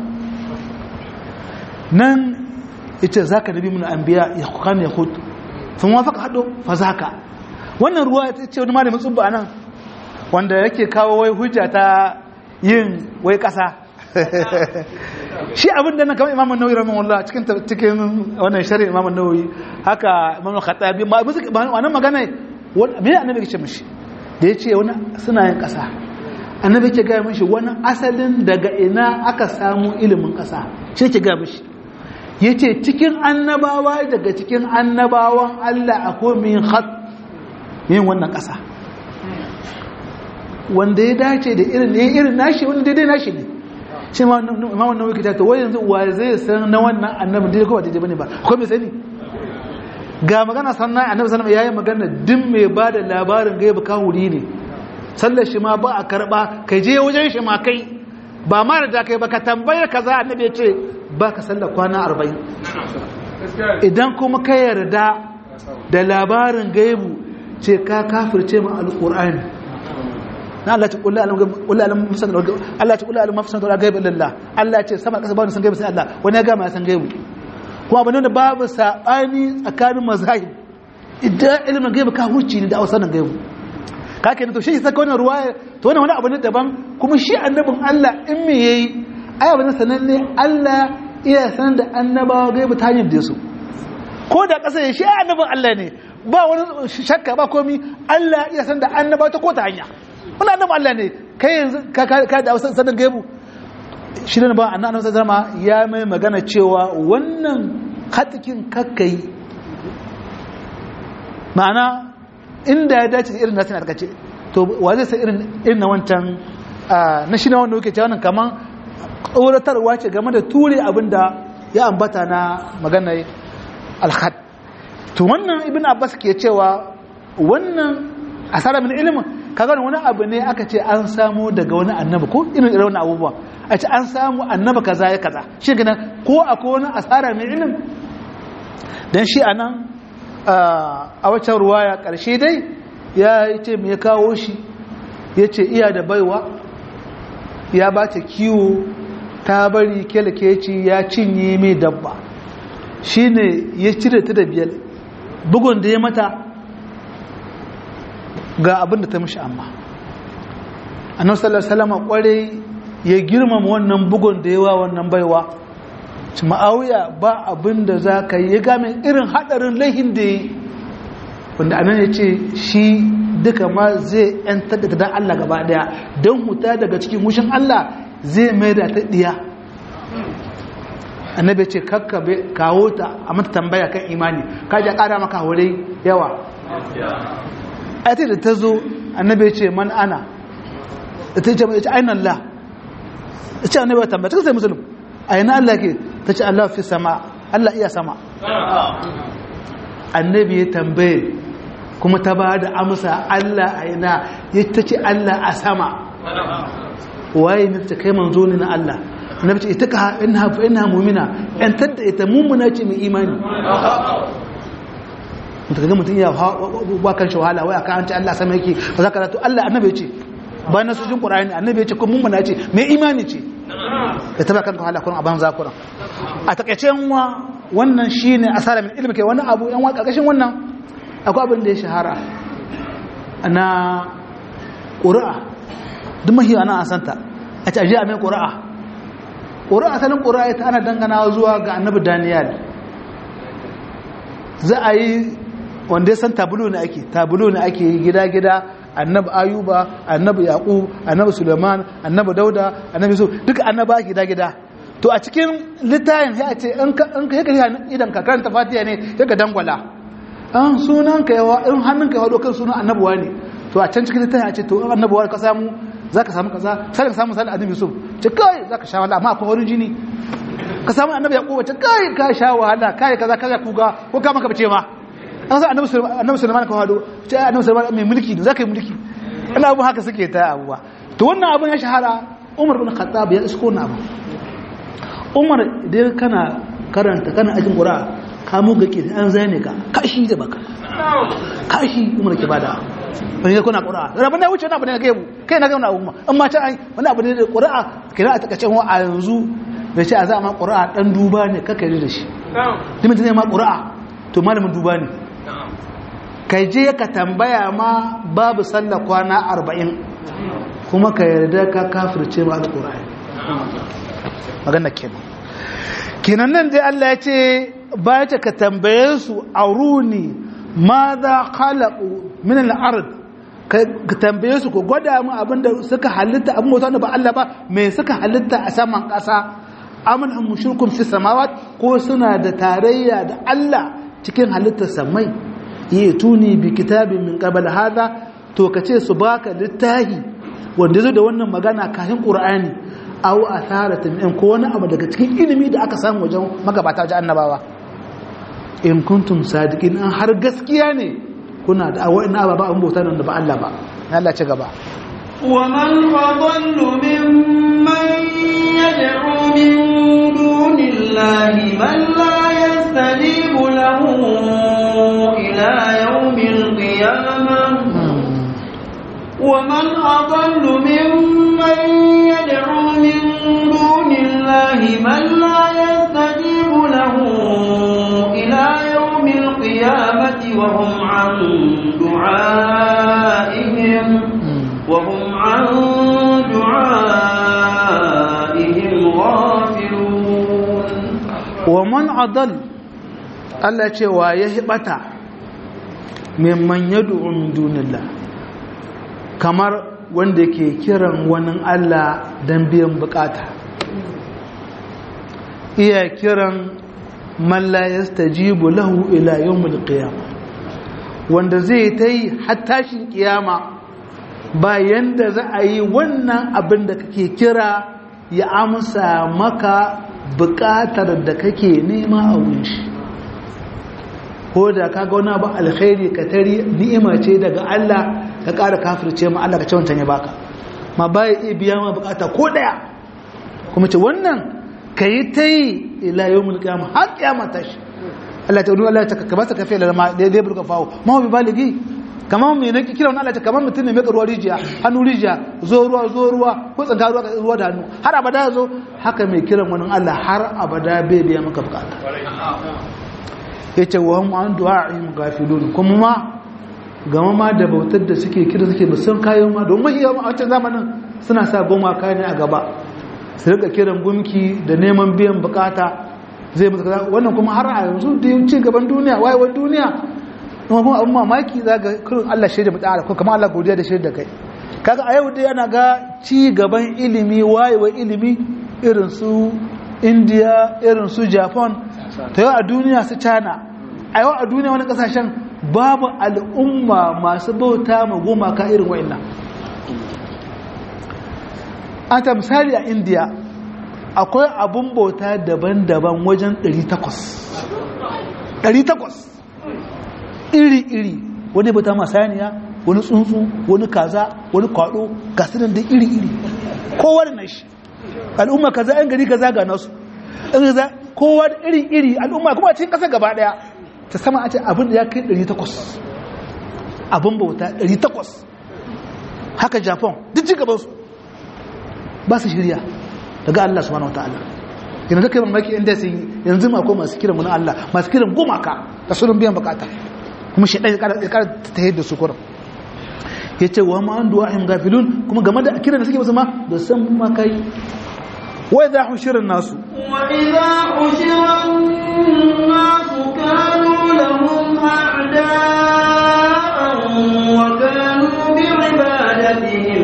nan ya ce za ka nabi muna an biya ya kukan ya hudu sun wafa ka haɗo fa za ka wannan ruwa ya ce wani malamin tsubba a nan wanda yake kawo wai hujja ta yin wai ƙasa shi abin da na kama imamun nauyi ramin wallah cikin cikin wannan shari'a imamun nauyi haka imamun khatabi ma wannan magana me annabi ke ce mishi da yace wani suna yin kasa annabi ke ga mishi wani asalin daga ina aka samu ilimin kasa shi ke ga mishi yace cikin annabawa daga cikin annabawan Allah akwai min khat yin wannan kasa wanda ya dace da irin irin nashi wanda daidai nashi ne shi ma imamu nawawi kita to wai yanzu wa zai san na wannan annabi dai ko ba daidai bane ba ko me sani ga magana sannan annabi sallallahu alaihi wasallam yayi magana din mai bada labarin gaiba kawuri ne sallar shi ma ba a karba kai je wajen shi ma kai ba ma da kai ba ka tambaye kaza annabi ya ce ba ka sallar kwana 40 idan kuma ka yarda da labarin gaibu ce ka kafirce mu alqur'ani na Allah ta kullu alam kullu alam musan Allah ta kullu alam mafsan da gaibi lillah Allah ce sama kasa ba san gaibi sai Allah wani ya gama ya san gaibi kuma abin da babu sabani tsakanin mazahib idan ilimin gaibi ka huci ne da ausanin gaibi ka kenan to shi saka wannan ruwaya to wannan wani abu ne daban kuma shi annabin Allah in me yayi ai abin sananne Allah iya sanar da annabawa gaibi ta hanyar da su ko da kasa shi annabin Allah ne ba wani shakka ba komi Allah iya sanar da annabawa ta ko ta hanya wani annabi Allah ne kai yanzu ka da wasan sanar gaibu shi ne ba annabi zama ya mai magana cewa wannan hatikin kakkai ma'ana inda ya dace irin nasu na ce to wa zai sai irin na wancan na shi na wanda wuke ce wannan kaman tsoratarwa ce game da ture abin da ya ambata na magana alhad to wannan ibn abbas ke cewa wannan asara min ilimin kaga wani abu ne aka ce an samu daga wani annabi ko irin irin wani abubuwa a ce an samu annaba kaza ya kaza shi gina ko akwai wani asara mai ilim dan shi anan a waccan ruwaya karshe dai ya ce me kawo shi ya ce iya da baiwa ya ba ta kiwo ta bari kyalkeci ya cinye mai dabba shi ne ya cire ta da biyar bugun da ya mata ga abin da ta mishi amma annabi sallallahu alaihi wasallam kware ya girmama wannan bugun da yawa wannan baiwa ma'awiya ba abin da za ka yi ya game irin hadarin laihin da yi wanda anan ya ce shi duka ma zai yan tattata don Allah gaba daya don huta daga cikin wushin Allah zai mai da ta diya annabi ce kakkabe kawo ta a mata tambaya kan imani ka ji ƙara maka hore yawa ayata da ta zo annabi ce man ana ta ce mai ce ainihin Allah ta ce annabi tambaya ta sai musulun ainihin Allah ke ta ce Allah fi sama Allah iya sama annabi ya tambaye kuma ta ba da amsa Allah aina ya ta ce Allah a sama waye ne ta kai manzo ne na Allah annabi ce ita ka inna fa inna mu'mina yan tadda ita mu'mina ce mai imani mutum ga mutum ya ba kan shi wahala wai aka an ce Allah sama yake ba za ka ratu Allah annabi ce ba na sujin qur'ani annabi ce kuma mu'mina ce mai imani ce da ta ba kanka wahala kun aban zakuran a takaice wa wannan shine asara min ilmi kai wani abu yan wa karkashin wannan akwai abin da ya shahara na ƙura'a duk mahi ana asanta a ce ajiya mai ƙura'a ƙura'a asalin ƙura'a ita ana dangana zuwa ga annabi daniel za a yi wanda ya san tabulo ne ake tabulo ne ake yi gida-gida annabi ayuba annabi yaƙu annabi suleiman annabi dauda annabi su duka annaba gida-gida to a cikin littayin ya ce in ka yi idan ka karanta fatiya ne ya ga dangwala an sunan ka yawa in hannun ka yawa kan sunan annabuwa ne to a can cikin littafi a ce to in annabuwa ka samu za ka samu kaza sai ka samu misali annabi yusuf ce kai za ka sha wahala amma akwai wani jini ka samu annabi yaquba ce kai ka sha wahala kai kaza kaza kuga ko ka maka bace ma an san annabi annabi sulaiman ka hado ce annabi sulaiman mai mulki ne za ka yi mulki ina abu haka suke ta abuwa to wannan abun ya shahara umar bin khattab ya isko na abu umar idan kana karanta kana ajin qur'a ka mu gake an zane ka kashi da baka kashi umar ke bada wani ya kuna ƙura'a da rabin da wuce wani abu ne na gaibu kai na gauna abu in ma ta ai wani abu ne da ƙura'a kira a takacin wa a yanzu da ce a za a ma ƙura'a ɗan duba ne kaka yi da shi dimin ta ma ƙura'a to malamin duba ne kai je ka tambaya ma babu sallah kwana arba'in kuma ka yarda ka kafirce ma da ƙura'a magana kenan kenan nan dai Allah ya ce ba ta ka tambaye su auruni ma za khalaqu min al-ard ka tambaye su ko gwada mu abinda suka halitta abin mota da ba Allah ba me suka halitta a saman ƙasa amin an mushrikun fi samawat ko suna da tarayya da Allah cikin halittar samai yi tuni bi kitabin min qabl hada to kace su baka littahi wanda zo da wannan magana kafin qur'ani aw atharatin in ko wani abu daga cikin ilimi da aka samu wajen magabata wajen annabawa in kuntum sadiqin an har gaskiya ne kuna da awai na ba an bauta nan da ba Allah ba Allah ci gaba ومن أضل ممن يدعو من دون الله من لا يستجيب له إلى يوم القيامة ومن أضل ممن يدعو من دون الله من لا يستجيب له إلى يوم القيامة وهم عن دعائهم وهم عن دعائهم غافلون ومن أضل Allah cewa ya hibata mimman yad'u min dunillah kamar wanda ke kiran wani Allah dan biyan bukata iya kiran man la yastajibu lahu ila yawmil qiyamah wanda zai ta yi hattashin kiyama bayan da za a yi wannan abin da kake kira ya amsa maka bukatar da kake nema a wunshi ko da ka ga wani abu alkhairi ka tari ni'ima ce daga Allah ka ƙara kafirce ma Allah ka ce wancan ya baka ma baya iya biya ma bukata ko daya kuma ce wannan ka yi ta yi ila yau mulki har kiyama ta shi Allah ta wani Allah ta ka ba ta kafe lalama da ya burka fawo ma bi baligi kamar mai nake kira wani Allah ta kamar mutum ne mai ruwa rijiya hannu rijiya zo ruwa zo ruwa ko tsanka ruwa ruwa da hannu har abada ya zo haka mai kiran wani Allah har abada bai biya maka bukata ya ce wa hum an du'a'in gafilun kuma ma gama ma da bautar da suke kira suke musan kayan ma don mahi yawan a wancan zamanin suna sa goma kayan a gaba su rika kiran gumki da neman biyan bukata zai musu kaza wannan kuma har a yanzu da yin ci gaban duniya wayewar duniya kuma kuma abin mamaki za ga kurin Allah shaida mu tsara ko kamar Allah godiya da shaida kai kaga a yau dai ana ga ci gaban ilimi wayewar ilimi irin su india irin su japan ta yau a duniya su china a yau a duniya wani kasashen babu al'umma masu bauta ma gumaka irin wa'annan an ta misali a india akwai abun bauta daban-daban wajen 800 800 iri-iri wani bauta masaniya wani tsuntsu wani kaza wani kwado gasirin da iri-iri kowa da nashi al'umma kaza yan gari kaza ga nasu kowa da iri-iri al'umma kuma cikin kasa gaba daya ta sama a ce abin da ya kai 800 abin bauta 800 haka japan duk ci gabansu ba su shirya daga Allah subhanahu wataala yanzu da kai mamaki inda sun yi yanzu ma ko masu kiran mun Allah masu kiran gumaka da sunan biyan bukata kuma shi ɗaya ya ƙara ta yadda su kuran ya ce wa ma'an duwa ahim gafilun kuma game da kiran da suke musu ma da san makai wai za a shirin nasu وإذا حشر الناس كانوا لهم أعداء وكانوا بعبادتهم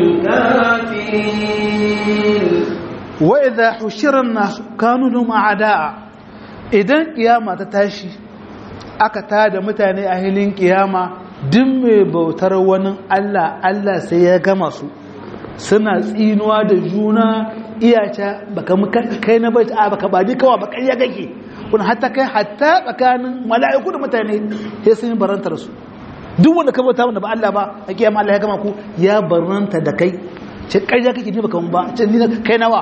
كافرين wa idha hushira an-nas kanu lahum a'da'a idan kiyama ta tashi aka tada mutane a hilin kiyama duk mai bautar wani Allah Allah sai ya gama su suna tsinuwa da juna iyaca baka muka kai na bai a baka badi kawa baka iya kake kun hatta kai hatta tsakanin mala'iku da mutane sai sun yi barantar su duk wanda ka bauta wanda ba Allah ba a kiyama Allah ya gama ku ya baranta da kai ce ƙarya kake ni baka mun ba ce ni kai nawa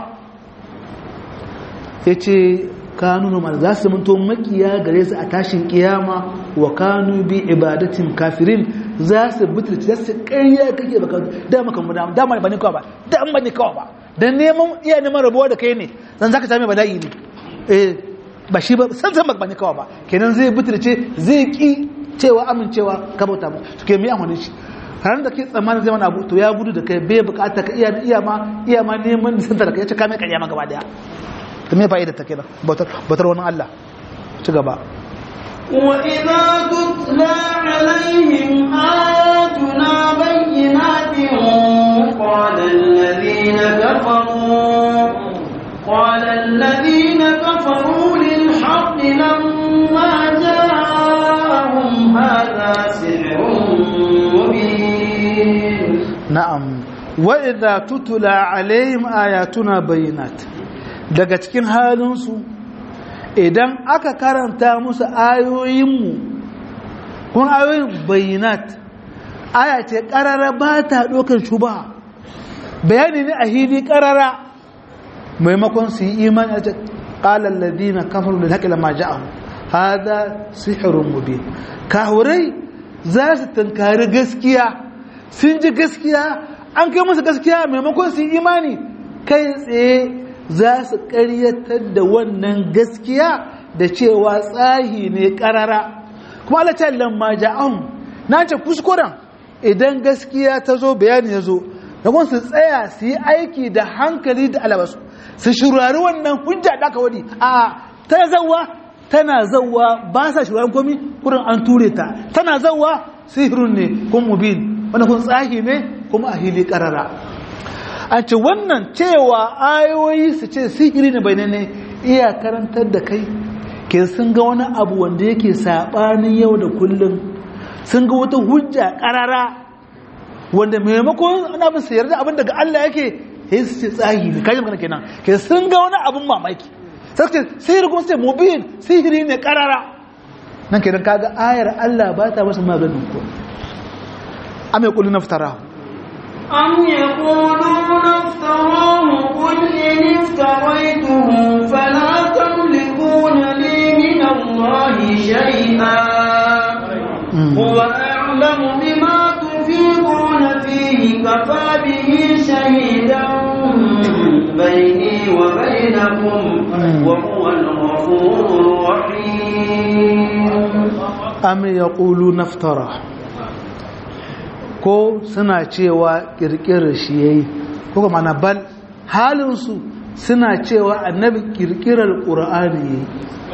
ya ce kanu nomar za su minto makiya gare su a tashin kiyama wa kanu bi ibadatin kafirin za su butulci za su ƙarya kake baka dama kan dama dama ba ni kawai ba dama ba ni kawai ba dan neman iya neman rabuwa da kai ne dan zaka same bala'i ne eh ba shi ba san san ba ni kawai ba kenan zai butulce zai ki cewa amincewa ka bauta mu to ke mi amfani shi ranar da ke tsammanin zai wani abu to ya gudu da kai bai bukata ka iya iya ma iya ma neman nisantar da kai ya ce kame ƙarya ma gaba daya ta me fa'ida ta kenan bautar wani Allah ci gaba وإذا تتلى عليهم آياتنا بينات قال الذين كفروا قال الذين كفروا للحق لما جاءهم هذا سحر مبين na'am wa idza tutula alaihim ayatuna bayyinat daga cikin halinsu idan aka karanta musu ayoyinmu kun ayoyin bayinat aya ce karara ba ta ɗaukar shuba bayani ne a hili karara maimakon su yi imani a ce ƙalar ladina kafar da haƙila ma ja'ahu hada sihirun mubin kahurai za su tankari gaskiya sun ji gaskiya an kai musu gaskiya maimakon su yi imani kai tsaye za su ƙaryatar da wannan gaskiya da cewa tsahi ne ƙarara kuma Allah ta lamma ja'an na ce kuskuren idan gaskiya ta zo bayani ya zo da kuma su tsaya su yi aiki da hankali da alabasu su shurari wannan hujja da aka wadi a ta zawa tana zawa ba sa shuraren komi kurin an ture ta tana zawa sihirun ne kun mubin wanda kun tsahi ne kuma a hili ƙarara a ce wannan cewa ayoyi su ce sihiri ne bai ne iya karantar da kai ke sun ga wani abu wanda yake saɓanin yau da kullum sun ga wata hujja ƙarara wanda maimakon ana bin sayar da abin daga Allah yake ya su ce tsahi ne kaji magana kenan ke sun ga wani abin mamaki sai ce sihiri kuma su ce mubin sihiri ne ƙarara nan kenan kaga ayar Allah ba ta masa maganin ko am yaqulu naftarahu أم يقولون افتراه قل إن افتريته فلا تملكون لي من الله شيئا هو أعلم بما تفيضون فيه كفى به شهيدا بيني وبينكم وهو الغفور الرحيم am yaqulu naftara ko suna cewa kirkirar shi yayi ko kuma na bal halin su suna cewa annabi kirkirar qur'ani yayi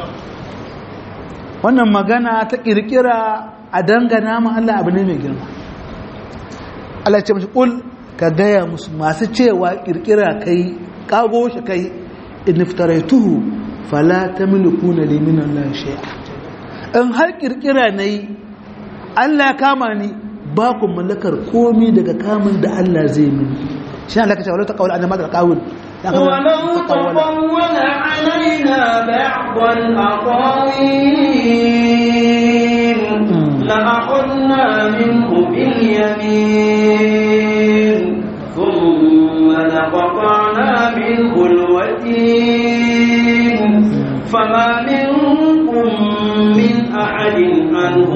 wannan magana ta kirkira a dangana ma Allah abu ne mai girma Allah ya ce mashi kul ka gaya musu masu cewa kirkira kai kago shi kai in iftaraituhu fala tamlikuna li min Allah shay'a in har kirkira nayi Allah ya kama ni ba ku mallakar komi daga kamun da Allah zai mini shi Allah ka ce wala taqawul anna madal qawul ولو تقول علينا بعض الأقاويل لأخذنا منه باليمين ثم لقطعنا منه الوتين فما منكم من أحد عنه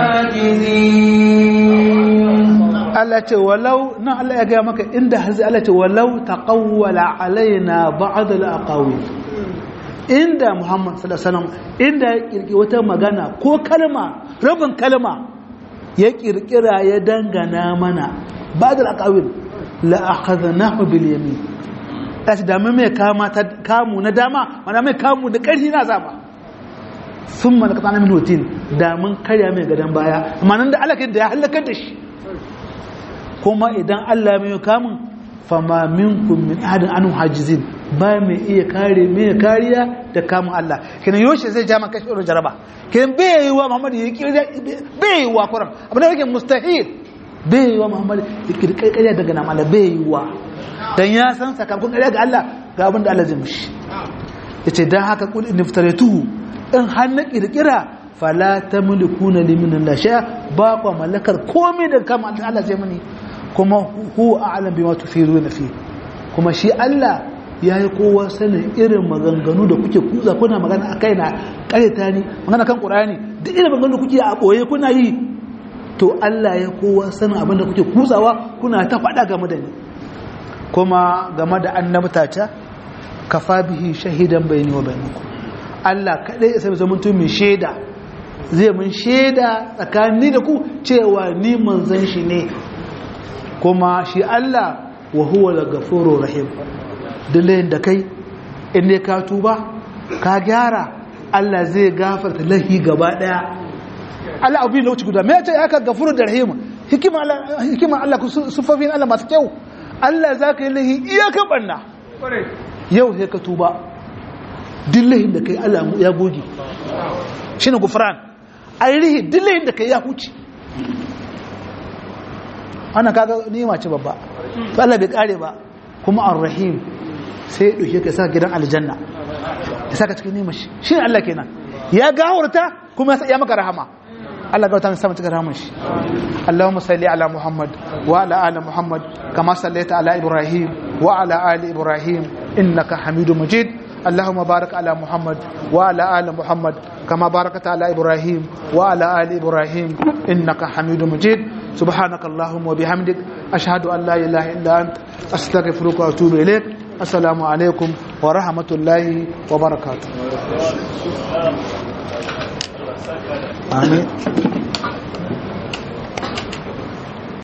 حاجزين Allah ce walau nan Allah ya gaya maka inda hazi Allah ce walau taqawwala alaina ba'd al-aqawil inda Muhammad sallallahu alaihi wasallam inda ya kirki wata magana ko kalma rabin kalma ya kirkira ya dangana mana ba'd al-aqawil la akhadnahu bil yamin kashi da mun mai kama ta kamu na dama mana mai kamu da ƙarfi na zaba sun malaka tsanin minutin da mun karya mai gadon baya amma nan da alaƙin da ya halakar da shi kuma idan Allah mai kamun fama minkum min ahadin anu hajizin ba mai iya kare mai kariya da kamun Allah kenan yoshe zai jama kashi irin jaraba kenan bai yi wa Muhammad ya kirya bai yi wa Quran abin da yake mustahil bai yi wa Muhammad ya kirkai kariya daga nan Allah bai yi wa dan ya san sakamakon kariya ga Allah ga abin da Allah zai mishi yace dan haka kul in iftaratuhu in har na kirkira fala tamlikuna limin Allah sha ba kwa mallakar komai da kama Allah zai mani kuma hu a'lam bima tufiruna fi kuma shi Allah ya yi kowa sanin irin maganganu da kuke kuza kuna magana a kai na ƙareta ni magana kan ƙurani duk irin maganganu da kuke a ɓoye kuna yi to Allah ya kowa sanin abin da kuke kuzawa kuna ta faɗa game da ni kuma game da annabta ta kafa bihi shahidan bayani wa bainakum Allah kaɗai ya sami zamanto mai shaida zai mun shaida tsakanin da ku cewa ni manzon shi ne kuma shi Allah wa huwa al-ghafurur rahim dillayin da kai in ne ka tuba ka gyara Allah zai gafarta lahi gaba daya Allah abu ne wuce guda me yace aka gafuru da rahim hikima Allah hikima Allah sufafin Allah masu kyau Allah zaka yi lahi iyaka banna yau sai ka tuba dillahin da kai Allah ya goge shine gufran ainihi dillahin da kai ya huce ana kaga nima ce babba to Allah bai kare ba kuma ar-rahim sai ya ka sa gidan aljanna ya saka cikin nima shi shi Allah kenan ya gahurta kuma ya maka rahama Allah gauta mai sama cikin rahaman shi Allahumma salli ala Muhammad wa ala ali Muhammad kama sallaita ala Ibrahim wa ala ali Ibrahim innaka Hamidum Majid اللهم بارك على محمد وعلى آل محمد كما باركت على إبراهيم وعلى آل إبراهيم إنك حميد مجيد سبحانك اللهم وبحمدك أشهد أن لا إله إلا أنت أستغفرك وأتوب إليك السلام عليكم ورحمة الله وبركاته آمين